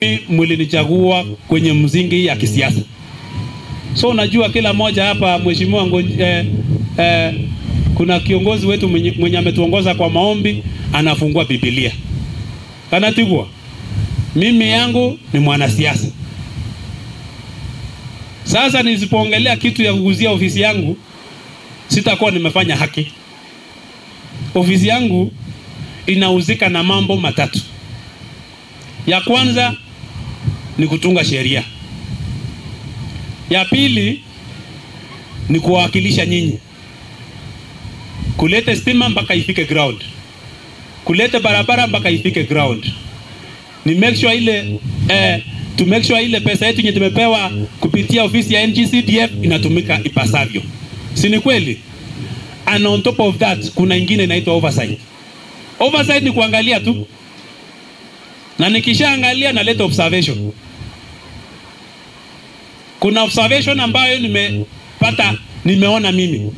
mimi mlinichagua kwenye mzingi ya kisiasa. So unajua kila mmoja hapa mheshimiwa Ngonj- eh, eh, kuna kiongozi wetu mwenye, mwenye ametuongoza kwa maombi anafungua Biblia. Kanatigwa. Mimi yangu ni mwanasiasa. Sasa nisipoongelea kitu ya kuguzia ofisi yangu sitakuwa nimefanya haki. Ofisi yangu inauzika na mambo matatu. Ya kwanza ni kutunga sheria. Ya pili ni kuwawakilisha nyinyi, kulete stima mpaka ifike ground, kulete barabara mpaka ifike ground, ni make sure ile eh, to make sure ile pesa yetu yenye tumepewa kupitia ofisi ya NGCDF inatumika ipasavyo, si ni kweli? And on top of that kuna ingine inaitwa oversight. Oversight ni kuangalia tu, na nikishaangalia naleta observation kuna observation ambayo nimepata nimeona mimi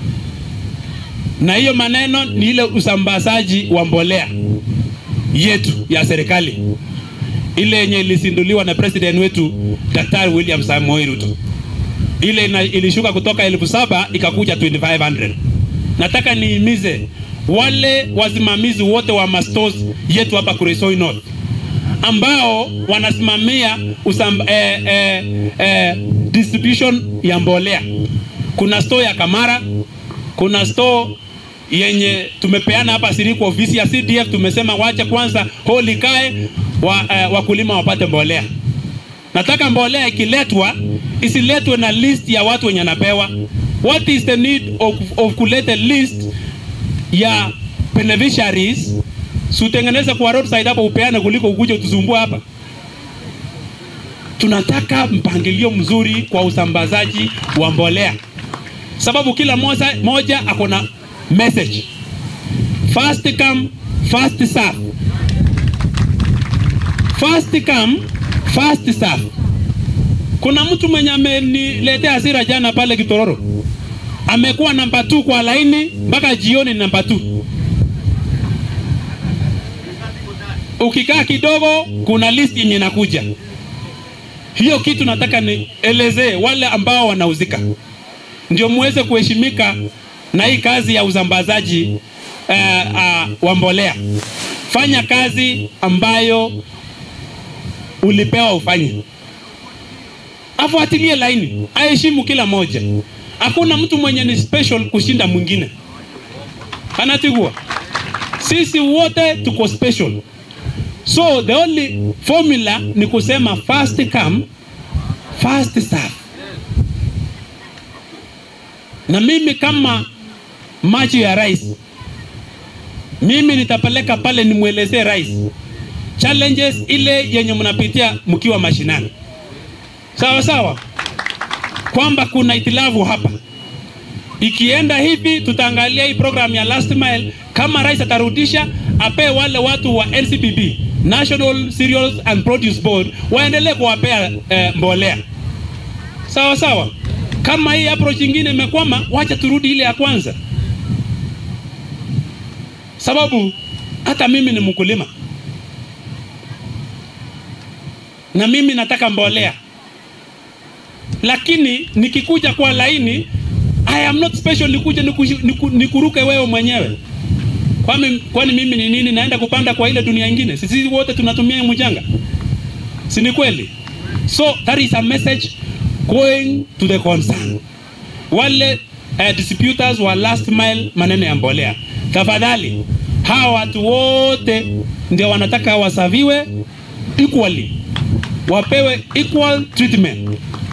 na hiyo maneno ni ile usambazaji wa mbolea yetu ya serikali ile yenye ilizinduliwa na president wetu Daktari William Samoei Ruto, ile ina, ilishuka kutoka elfu saba ikakuja 2500. Nataka niimize wale wasimamizi wote wa mastos yetu hapa Kuresoi North ambao wanasimamia usam, eh, eh, eh, distribution ya mbolea. Kuna store ya Kamara, kuna store yenye tumepeana hapa Siriku, ofisi ya CDF tumesema wache kwanza holi kae wa, eh, wakulima wapate mbolea. Nataka mbolea ikiletwa isiletwe na list ya watu wenye napewa. What is the need of, of kuleta list ya beneficiaries sutengeneze kwa roadside hapo upeane kuliko ukuje utusumbue hapa. Tunataka mpangilio mzuri kwa usambazaji wa mbolea, sababu kila moja, moja ako na message first come first serve, first come first serve. Kuna mtu mwenye ameniletea hasira jana pale Kitororo, amekuwa namba 2 kwa laini mpaka jioni namba 2 ukikaa kidogo kuna list yenye inakuja. Hiyo kitu nataka nielezee wale ambao wanauzika, ndio muweze kuheshimika na hii kazi ya usambazaji uh, uh, wa mbolea. Fanya kazi ambayo ulipewa ufanye, afuatilie laini, aheshimu kila moja. Hakuna mtu mwenye ni special kushinda mwingine, anatigua. Sisi wote tuko special. So the only formula ni kusema first come first serve. Na mimi kama macho ya rais, mimi nitapeleka pale nimwelezee rais challenges ile yenye mnapitia mkiwa mashinani, sawa sawa, kwamba kuna itilafu hapa. Ikienda hivi, tutaangalia hii program ya last mile, kama rais atarudisha, apee wale watu wa NCPB National Cereals and Produce Board waendelee kuwapea eh, mbolea sawa sawa. Kama hii approach nyingine imekwama, wacha turudi ile ya kwanza, sababu hata mimi ni mkulima na mimi nataka mbolea, lakini nikikuja kwa laini, I am not special, nikuje niku- niku- nikuruke wewe mwenyewe kwani, kwani mimi ni nini? Naenda kupanda kwa ile dunia ingine? Sisi wote tunatumia hii mchanga, si ni kweli? So that is a message going to the concern wale uh, distributors wa last mile maneno ya mbolea, tafadhali hawa watu wote ndio wanataka wasaviwe equally, wapewe equal treatment.